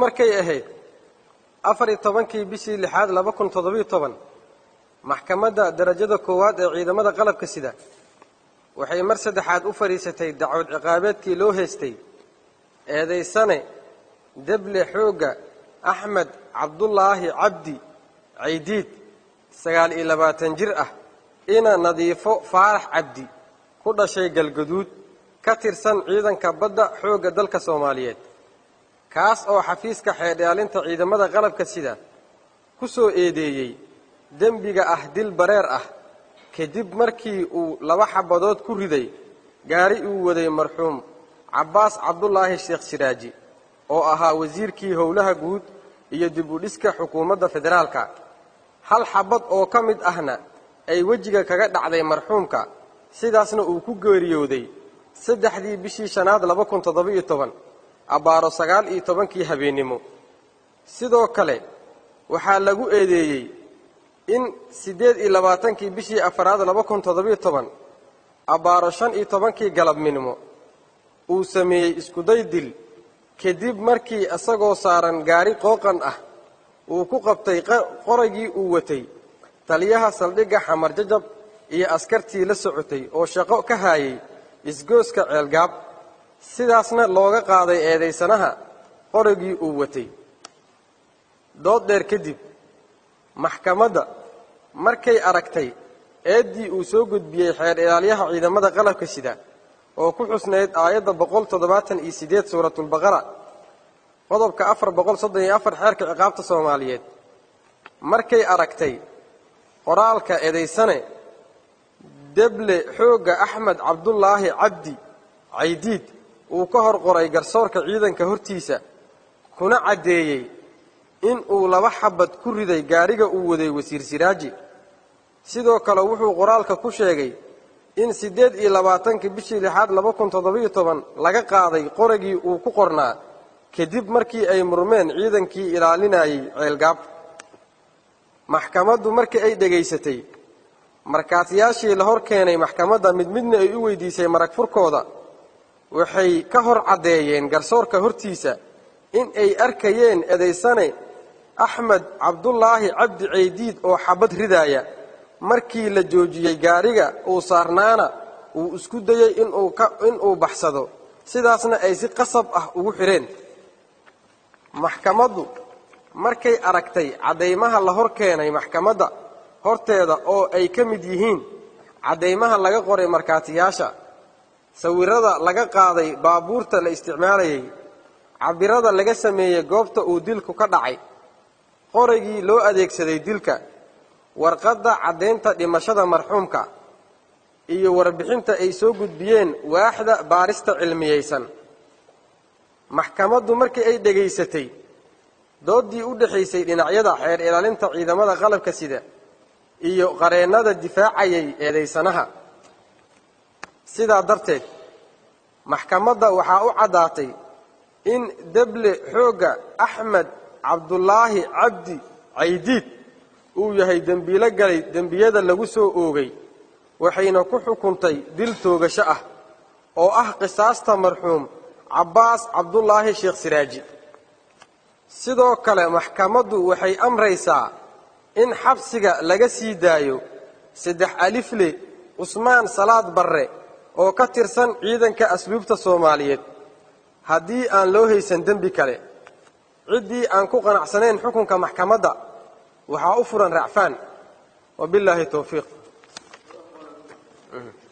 markay ahayd afar iyo tobankii bishii lixaad laba kun toddobiyo toban maxkamadda darajada koowaad ee ciidamada qalabka sida waxay mar saddexaad u fadhiisatay dacwad ciqaabeedkii loo heystay eedaysane deble xoogga axmed cabdulaahi cabdi caydiid sagaal iyo labaatan jir ah ina nadiifo faarax cabdi ku dhashay galgaduud ka tirsan ciidanka badda xoogga dalka soomaaliyeed kaas oo xafiiska xeedhaalinta ciidamada qalabka sida ku soo eedeeyey dembiga ah dil bareer ah kadib markii uu laba xabadood ku riday gaari uu waday marxuum cabbaas cabdulaahi sheekh siraaji oo ahaa wasiirkii howlaha guud iyo dib u dhiska xukuumadda federaalka hal xabad oo ka mid ahna ay wejiga kaga dhacday marxuumka sidaasna uu ku geeriyooday saddexdii bishii shanaad laba kun toddoba-iyo toban abbaaro sagaal iyo tobankii habeennimo sidoo kale waxaa lagu eedeeyey in siddeed iyo labaatankii bishii afaraad laba kun toddobiyo toban abbaaro shan iyo tobankii galabnimo uu sameeyey iskuday dil kadib markii isagoo saaran gaari qooqan ah uu ku qabtay qoraygii uu watay taliyaha saldhigga xamar jajab iyo askartii la socotay oo shaqo ka haayay isgooska ceelgaab sidaasna looga qaaday eedaysanaha qoraygii uu watay dood dheer kadib maxkamadda markay aragtay eeddii uu soo gudbiyey xeer ilaalyaha ciidamada qalabka sida oo ku xusnayd aayadda boqol toddobaatan iyo siddeed suuratulbaqara qodobka afar boqol soddon iyo afar xeerka ciqaabta soomaaliyeed markay aragtay qoraalka eedaysane deble xoogga axmed cabdulaahi cabdi caydiid uu ka hor qoray garsoorka ciidanka hortiisa kuna caddeeyey in uu laba xabad ku riday gaariga uu waday wasiir siraaji sidoo kale wuxuu qoraalka ku sheegay in siddeed iyo labaatankii bishii lixaad laba kun toddobiyo toban laga qaaday qoragii uu ku qornaa kadib markii ay murmeen ciidankii ilaalinayay ceelgaab maxkamaddu markii ay dhegaysatay markaatiyaashii la hor keenay maxkamadda mid midna ay u weydiisay marag furkooda waxay ka hor caddeeyeen garsoorka hortiisa in ay arkayeen eedaysane axmed cabdulaahi cabdi caydiid oo xabad ridaaya markii la joojiyey gaariga uu saarnaana uu isku dayey inuu baxsado sidaasna ay si qasab ah ugu xidheen maxkamaddu markay aragtay caddaymaha la hor keenay maxkamadda horteeda oo ay ka mid yihiin caddaymaha laga qoray markhaatiyaasha sawirada laga qaaday baabuurta la isticmaalayay cabirada laga sameeyey goobta uu dilku ka dhacay qoraygii loo adeegsaday dilka warqadda caddaynta dhimashada marxuumka iyo warbixinta ay soo gudbiyeen waaxda baarista cilmiyeysan maxkamaddu markii ay dhegaysatay dooddii u dhexaysay dhinacyada xeer ilaalinta ciidamada qalabka sida iyo qareennada difaacayay eedaysanaha sidaa darteed maxkamadda waxaa u caddaatay in deble xoogga axmed cabdulaahi cabdi caydiid uu yahay dembiilo galay dembiyada lagu soo oogay waxayna ku xukuntay dil toogasho ah oo ah qisaasta marxuum cabbaas cabdulaahi sheekh siraaji sidoo kale maxkamaddu waxay amraysaa in xabsiga laga sii daayo saddex alifle cusmaan salaad barre oo ka tirsan ciidanka asluubta soomaaliyeed haddii aan loo haysan dembi kale ciddii aan ku qanacsanayn xukunka maxkamadda waxaa u furan racfaan wabillaahi towfiiq